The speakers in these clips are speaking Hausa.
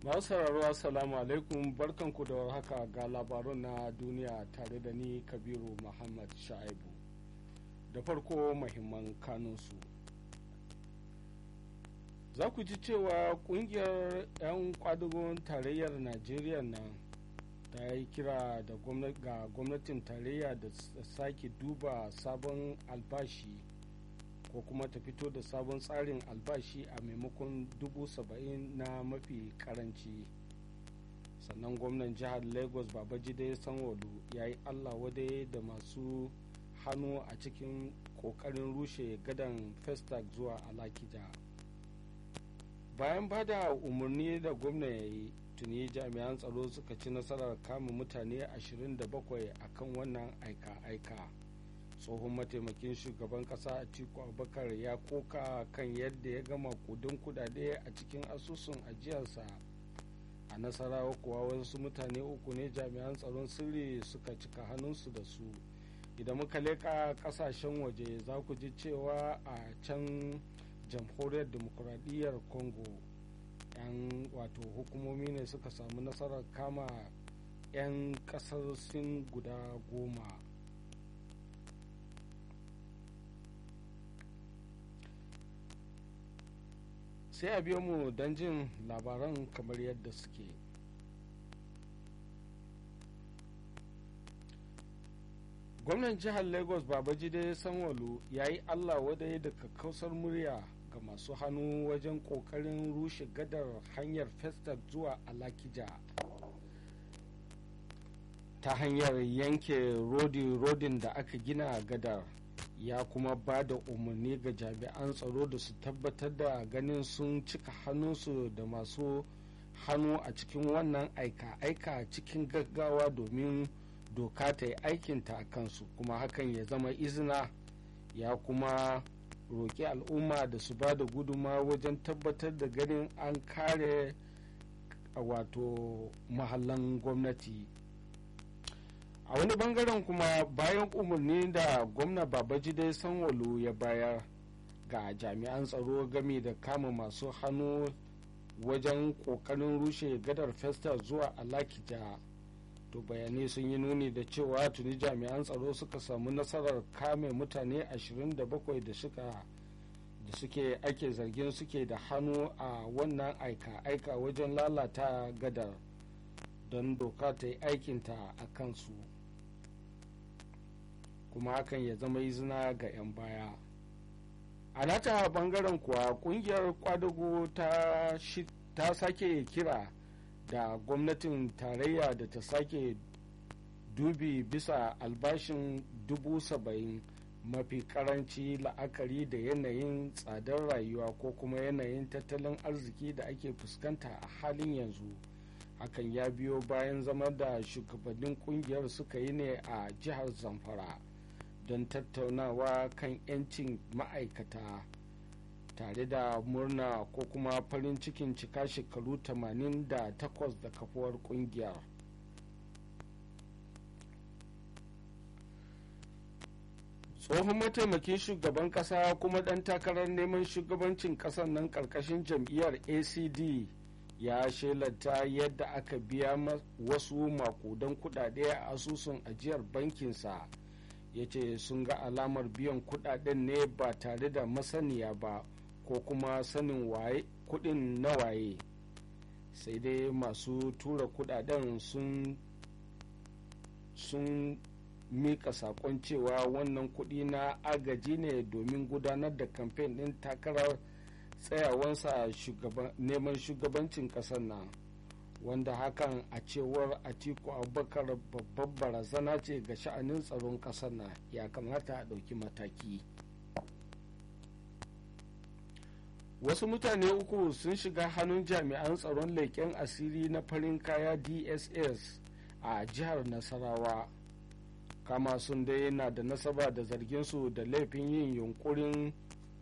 masu sauraro assalamu alaikum barkanku da warhaka ga labarun na duniya tare da ni kabiru muhammad sha'ibu da farko mahimman kanunsu za ku ji cewa kungiyar 'yan kwadugon tarayyar najeriya nan ta yi kira ga gwamnatin tarayya da sake duba sabon albashi ko kuma ta fito da sabon tsarin albashi a maimakon dubu saba'in na mafi karanci sannan gwamnan jihar lagos babajide sanwalu ya yi allah wadai da masu hannu a cikin kokarin rushe gadan festac zuwa alakija bayan bada umarni da gwamna ya yi tuni jami'an tsaro suka ci nasarar kama mutane 27 a kan wannan aika-aika tsohon mataimakin shugaban kasa atiku abubakar ya koka kan yadda ya gama kudin kudade a cikin asusun ajiyarsa a nasarawa kuwa wasu mutane uku ne jami'an tsaron sirri suka cika hannunsu da su idan muka leka kasashen waje za ku ji cewa a can jamhuriyar demokuraɗiyyar congo yan wato hukumomi ne suka samu nasarar kama 'yan kasar sin guda goma sai a biyo mu don jin labaran kamar yadda suke gwamnan jihar lagos babajide sanwalu ya yi allah wadai da kakkausar murya ga masu hannu wajen kokarin rushe gadar hanyar festac zuwa alakija ta hanyar yanke rodi-rodin da aka gina gadar ya kuma ba da umarni ga jami'an tsaro da su tabbatar da ganin sun cika hannunsu da masu hannu a cikin wannan aika-aika cikin gaggawa domin doka ta yi aikinta a kansu kuma hakan ya zama izina ya kuma roƙi al'umma da su ba da guduma wajen tabbatar da ganin an kare wato mahallan gwamnati a wani bangaren kuma bayan umarni da gwamna babajide sanwalu ya bayar ga jami'an tsaro game da kama masu hannu wajen kokarin rushe gadar festa zuwa alakija to bayanai sun yi nuni da cewa tuni jami'an tsaro suka samu nasarar kame mutane 27 da suka da suke ake zargin suke da hannu a wannan aika-aika wajen lalata gadar don doka ta yi aikinta a kansu kuma hakan ya zama izina ga 'yan baya a nata bangaren kuwa kungiyar kwadago ta, ta sake kira da gwamnatin tarayya da ta sake dubi bisa albashin dubu saba'in mafi karanci la'akari da yanayin tsadar rayuwa ko kuma yanayin tattalin arziki da ake fuskanta a halin yanzu hakan ya biyo bayan zama da shugabannin kungiyar suka yi ne a jihar zamfara don tattaunawa kan 'yancin ma'aikata tare da murna ko kuma farin cikin cika shekaru 88 da kafuwar kungiyar tsohon mataimakin shugaban kasa kuma dan takarar neman shugabancin kasar nan karkashin jam'iyyar acd ya shelanta yadda aka biya wasu makudan kudade a asusun ajiyar bankinsa ya ce sun ga alamar biyan kudaden ne ba tare da masaniya ba ko kuma sanin waye kudin na waye sai dai masu tura kudaden sun sun mika sakon cewa wannan kudi na agaji ne domin gudanar da kamfen din takarar tsayawansa neman shugabancin kasar nan wanda hakan a cewar atiku abubakar babbar barazana ce ga sha'anin tsaron kasar nan ya kamata a ɗauki mataki wasu mutane uku sun shiga hannun jami'an tsaron leƙen asiri na farin kaya dss a jihar nasarawa kama sun dai na da nasaba da zarginsu da laifin yin yunkurin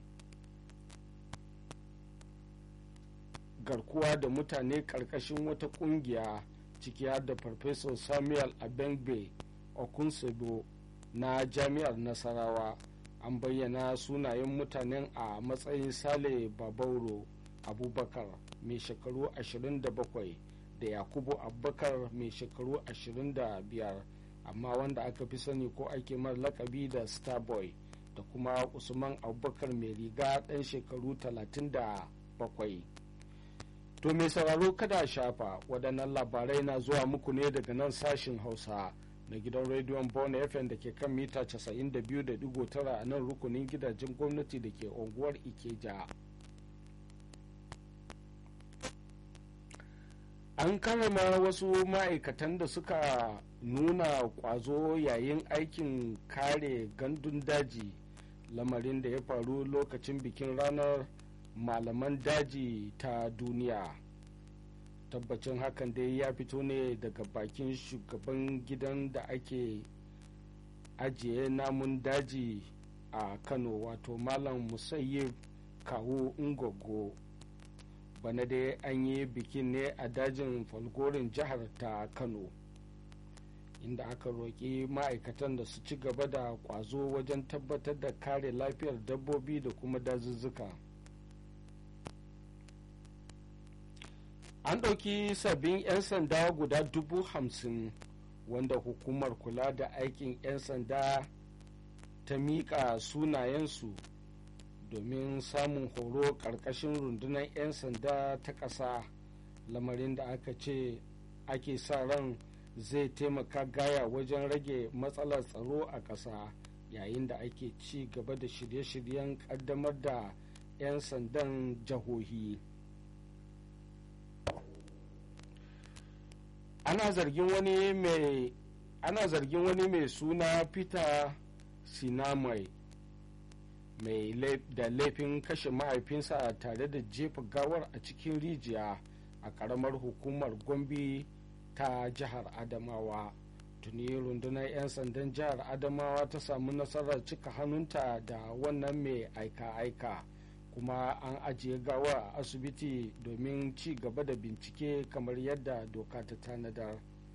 garkuwa da mutane karkashin wata kungiya ciki har da farfesa samuel abengbe okunsebo na jami'ar nasarawa an bayyana sunayen mutanen a matsayin sale babauro abubakar mai shekaru 27 da yakubu abubakar mai shekaru 25 amma wanda aka fi sani ko ake mar lakabi da starboy da kuma usman abubakar mai riga ɗan shekaru 37 to mai sauraro kada shafa waɗannan labarai na zuwa muku ne daga nan sashin hausa na gidan rediyon Bona FM da ke kan mita 92.9 a nan rukunin gidajen gwamnati da ke unguwar Ikeja. An karama wasu ma'aikatan da suka nuna kwazo yayin aikin kare gandun daji lamarin da ya faru lokacin bikin ranar malaman daji ta duniya. tabbacin hakan dai ya fito ne daga bakin shugaban gidan da ake ajiye namun daji a kano wato malam musayyib kawo ngogo bana dai an yi bikin ne a dajin falgorin jihar ta kano inda aka roƙi ma'aikatan da su ci gaba da ƙwazo wajen tabbatar da kare lafiyar dabbobi da kuma dazuzzuka. an ɗauki sabbin 'yan sanda guda dubu hamsin wanda hukumar kula da aikin 'yan sanda ta miƙa sunayensu domin samun horo ƙarƙashin rundunar 'yan sanda ta ƙasa lamarin da aka ce ake sa ran zai taimaka gaya wajen rage matsalar tsaro a ƙasa yayin da ake ci gaba da shirye-shiryen ƙaddamar da 'yan sandan jihohi. ana zargin wani mai ana zargin wani mai suna peter sinamai mai da laifin kashe mahaifinsa tare da jefa gawar a cikin rijiya a karamar hukumar gombe ta jihar adamawa tuni rundunar 'yan sandan jihar adamawa ta samu nasarar cika hannunta da wannan mai aika-aika kuma an ajiye gawa a asibiti domin ci gaba da bincike kamar yadda doka ta tanadar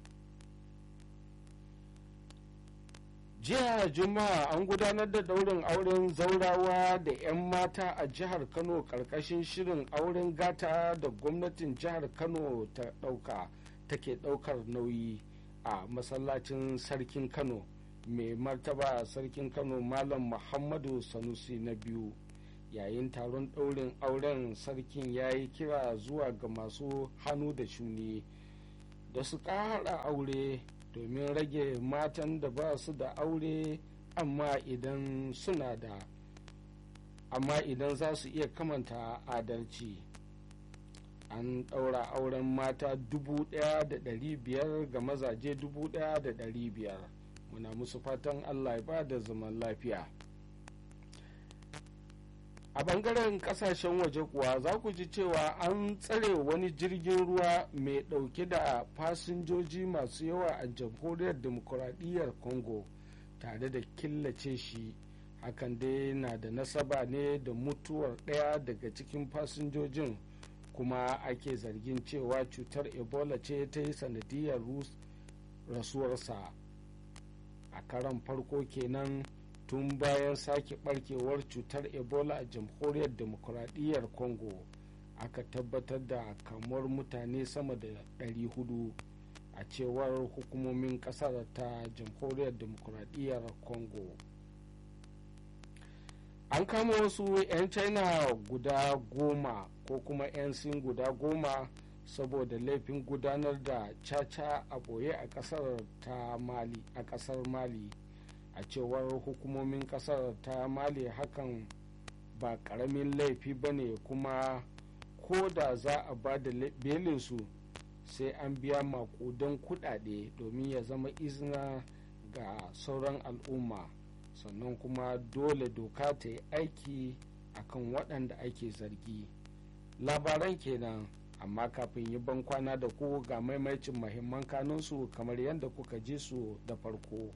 jiya juma'a an gudanar da daurin auren zaurawa da 'yan mata a jihar kano karkashin shirin auren gata da gwamnatin jihar kano ta dauka take daukar nauyi a masallacin sarkin kano mai martaba sarkin kano malam muhammadu sanusi na biyu yayin taron ɗaurin auren sarkin ya yi kira zuwa ga masu hannu da shuni da su ƙara aure domin rage matan da ba su da aure amma idan suna da amma idan za su iya kamanta adalci an ɗaura auren mata dubu ɗaya da ɗari biyar ga mazaje dubu ɗaya da ɗari biyar muna musu fatan allah ya ba da zaman lafiya a bangaren kasashen waje kuwa za ku ji cewa an tsare wani jirgin ruwa mai dauke da fasinjoji masu yawa a jamhuriyar demokuraɗiyyar congo tare da killace shi hakan dai na da nasaba ne da mutuwar ɗaya daga cikin fasinjojin kuma ake zargin cewa cutar ebola ce ta yi sanadiyar rasuwarsa a karan farko kenan tun bayan sake barkewar cutar ebola a jamhuriyar demokuraɗiyyar congo aka tabbatar da kamuwar mutane sama da 400 a cewar hukumomin ƙasar ta jamhuriyar demokuraɗiyyar congo an kama wasu 'yan china guda goma ko kuma 'yan sin guda goma saboda laifin gudanar da caca a boye a ƙasar ta mali a ƙasar mali a cewar hukumomin kasar ta mali hakan ba karamin laifi ba ne kuma ko da za a ba da belinsu sai an biya makudan kudade domin ya zama izina ga sauran al'umma sannan kuma dole doka ta yi aiki akan waɗanda ake zargi labaran kenan amma kafin yi ban kwana da ku ga maimacin mahimman kanunsu kamar yadda kuka ji su da farko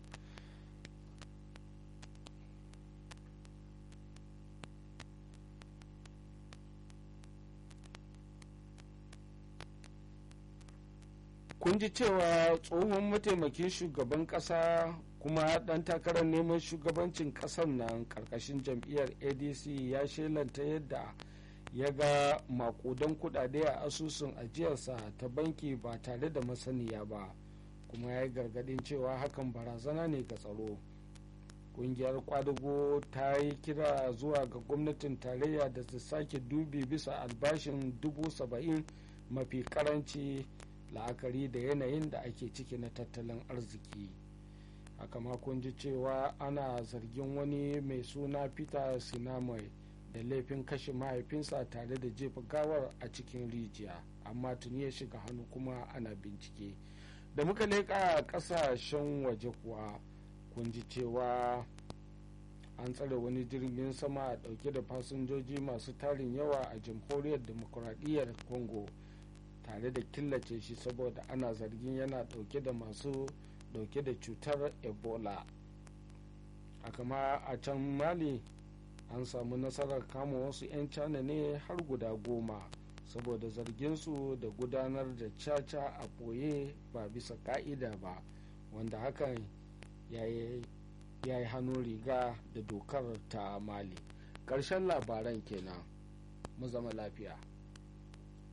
kun ji cewa tsohon mataimakin shugaban kasa kuma dan takarar neman shugabancin kasar nan karkashin jam'iyyar adc ya shelanta yadda ya ga makudan kudade a asusun ajiyarsa ta banki ba tare da masaniya ba kuma ya yi gargadin cewa hakan barazana ne ga tsaro kungiyar kwadugo ta yi kira zuwa ga gwamnatin tarayya da ta sake dubi bisa albashin dubu saba'in mafi karanci la'akari da yanayin da ake ciki na tattalin arziki haka ma kun ji cewa ana zargin wani mai suna peter sinamai da laifin kashe mahaifinsa tare da jefa gawar a cikin rijiya amma tuni ya shiga hannu kuma ana bincike da muka leƙa ƙasashen waje kuwa kun ji cewa an tsare wani jirgin sama dauke da fasinjoji masu tarin yawa a jamhuriyar demokuraɗiyyar congo tare da killace shi saboda ana zargin yana dauke da masu dauke da cutar ebola haka ma a can mali an samu nasarar kama wasu 'yan cana ne har guda goma saboda zarginsu da gudanar da caca a ɓoye ba bisa ka'ida ba wanda hakan ya yi hannun riga da dokar ta mali ƙarshen labaran kenan mu zama lafiya